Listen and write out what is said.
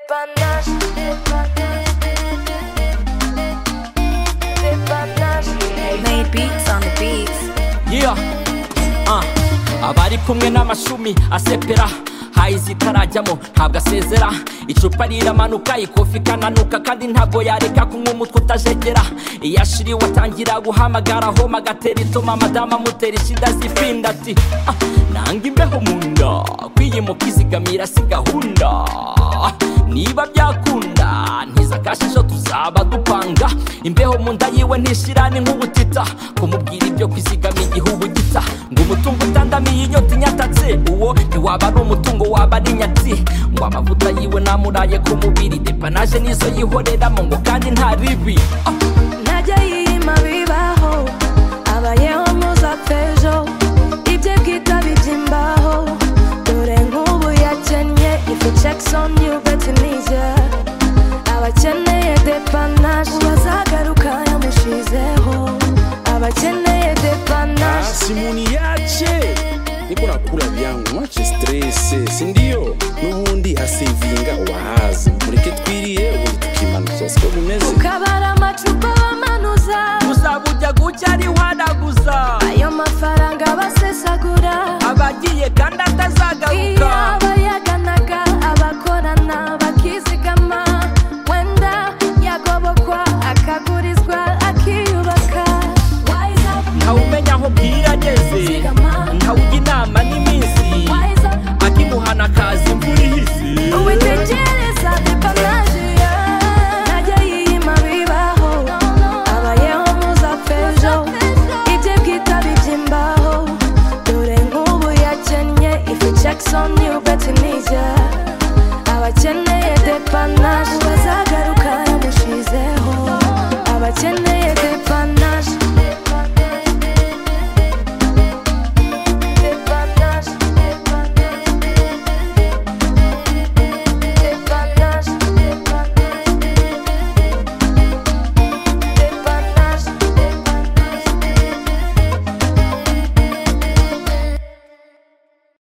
panache, de panache. Made beats on the beats. Yeah. Uh. abari kumwe n'amashumi asepera hayi zitarajyamo ntabwo asezera icupa riramanuka ikofi ikananuka kandi ntabwo yareka kunywa umutwe utajegera iyo ashiriwe atangira guhamagara homa agatera ituma madamu amutera ishida zifinda ati "Ah, nanga imbeho mu nda kwiyimuka izigamira si gahunda niba byakunda ntiza kashisho tuzaba dupanga imbeho mu nda yiwe ntishira ni nk'ubutita kumubwira ibyo kwizigama igihugu gita ngo umutungo utandamiye inyota inyatatse uwo ntiwaba ari umutungo waba ari nyati ngo amavuta yiwe namuraye ku mubiri depanaje nizo yihoreramo ngo kandi nta ribi Ah, ntajya yima bibaho abayeho ntuzapfe ejo ibye bwita by'imbaho dore nk'ubu yakennye ifu jackson yuve tunisia abakeneye depanaje bazagaruka yamushizeho abakeneye depanaje simuni yache niko nakula vyangu mwache stress sindio n'ubundi asevinga wahazi mureke twiriye ubundi tukimanuza siko bimeze ukabara amacupa bamanuza uzaba ujya gucya ari wanaguza ayo mafaranga basesagura abagiye kandi atazagaruka iyo aba